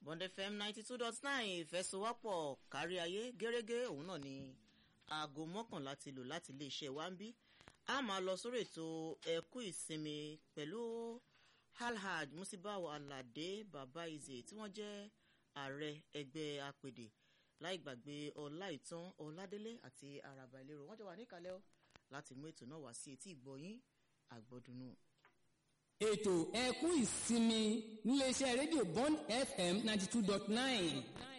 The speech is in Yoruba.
bond fm ninety two dot nine ìfẹsowọ́pọ̀ kárí ayé gẹ́gẹ́ òun náà ni aago mọ́kànlá ti lò láti iléeṣẹ́ wa ń bí a máa lọ sórí ètò ẹ̀kú ìsinmi pẹ̀lú alhaj musibawo alade baba ize tí wọ́n jẹ́ ààrẹ ẹgbẹ́ apèdè láì gbàgbé ọláìtàn ọládélé àti araba ìlérò wọ́n jọ wà níkàlẹ́ ó láti mú ètò náà wá sí etí ìgbọ̀yìn àgbọ̀dùnú. ètò ẹkún ìsinmi níléeṣẹ́ rédíò bond fm ninety two dot nine